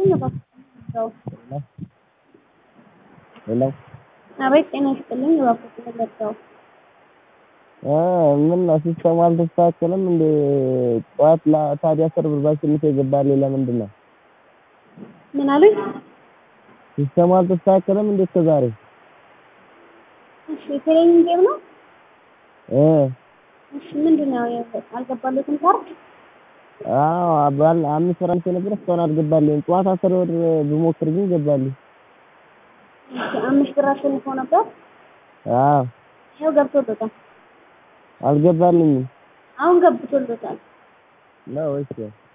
ይስጥልኝ እባክዎ ሄሎ አቤት ጤና ይስጥልኝ እባክዎ ልርዳዎ? ምን ነው ሲስተሙ አልተስተካከለም እንዴ? ጠዋት ታዲያ አስር ብር ባሸንፍ የገባልኝ ለምንድን ነው? ምን አሉኝ? ሲስተሙ አልተስተካከለም እንዴ እስከዛሬ? እሺ የቴሌቪዥን ጌም ነው? እ እሺ ምንድን ነው አልገባለትም ካርድ? አዎ ባል አምስት ብር አምጥቼ ነበር እስካሁን አልገባልኝም። ጠዋት አስር ብር ብሞክር ግን ገባልኝ። እሺ አምስት ብር አሸንፈው ነበር? አዎ ይኸው ገብቶለታል። አልገባልኝም አሁን ገብቶለታል። ነው እሺ